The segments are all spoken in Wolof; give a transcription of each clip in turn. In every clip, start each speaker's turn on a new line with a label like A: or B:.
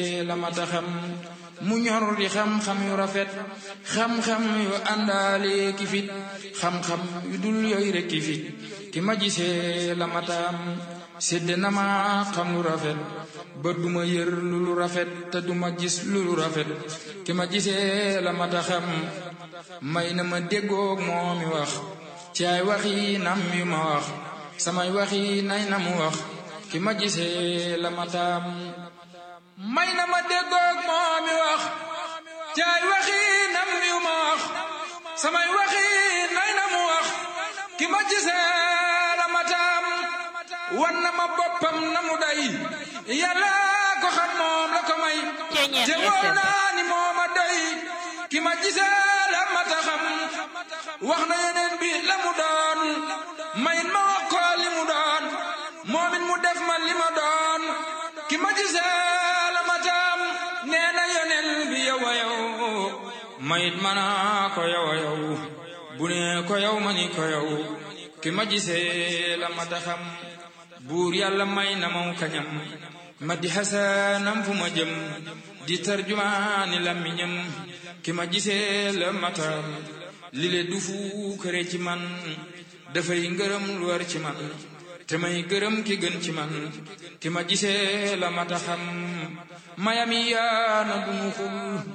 A: la mata xam mu ñor di xam-xam yu rafet xam-xam yu àndaale ki fit xam-xam yu dul yooyu rek ki fit ki ma gisee la mataam sédd na ma xam lu rafet ba duma yër lu lu rafet te duma gis lu lu rafet ki ma gisee la mata xam may na ma déggoog moo mi wax ci ay waxi nam yu ma wax samay waxi nay na mu wax ki ma gisee la mataam may na ma déggoog moo mi wax ci ay waxi nam yu ma wax samay waxi nay na mu wax ki ma gisee la mataam wan na ma boppam na mu day yàlla ko xam moom la ko may te wóor naa ni moo ma doy ki ma gisee la mata xam wax na yeneen bi la mu doon mayit ma wax ko li mu doon moomit mu def ma li ma doon ki ma gisee la mataam nee na yeneen bi yow a yow mayit ma naa ko yow a yow bu ne ko yow ma ni ko yow ki ma gisee la mata xam buur yàlla may na maw kañam ma di xasanam fu ma jëm di tarjumaani lammiñam ki ma gisee la matam li le du fu kër ci man dafay ngërëm lu war ci man te may gërëm ki gën ci man ki ma gisee la mata xam mayami yaana dunu xul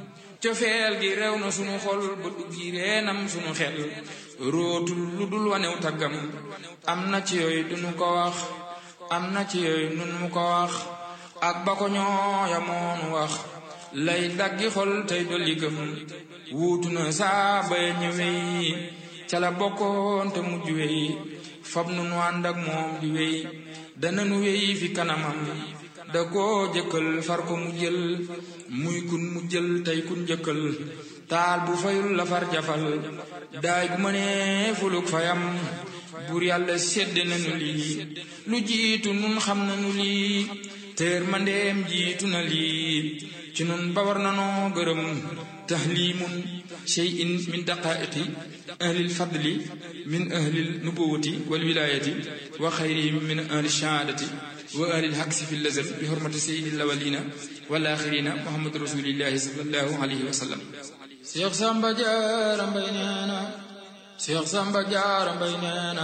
A: cofeel gi rew na sunu xol ba duggi reenam sunu xel rootul lu dul wanew taggam am na ci yooyu dunu ko wax am na ci yooyu nun mu ko wax ak ba ko ñooya moonu wax lay daggi xol tey dolli gëm wuutu na saa bay ñëwey ca la bokkoon te mujj wey fab nu nu ànd ak moom di wey dana nu wey fi kanamam da koo jëkkal far ko mu jël muy kun mu jël tey kun jëkkal taal bu fayul la far jafal daay gu mënee fuluk fayam buur yàlla sedd nañu lii lu jiitu nun xam nañu lii teer mandeem jiitu na lii ci nun ba war nanoo gërëm tahlimun shay'in min daqaiqi ahlil fadli min ahlil nubuwati wal wilayati wa xayrihim min ahli shahaadati wa ahlil haksi fi lazal bi hurmati sayyidil awwalina wal axirina muhammadu rasulillahi sallallahu alayhi wa sallam Seex Samba Jaara Mbay neena Seex Samba Jaara Mbay neena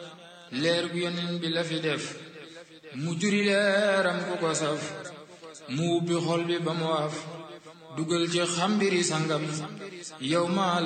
A: leer gu yonent bi la fi def mu juri leeram ku ko saf mu ubbi xol bi ba mu waaf dugal ci xambiri sangam yow ma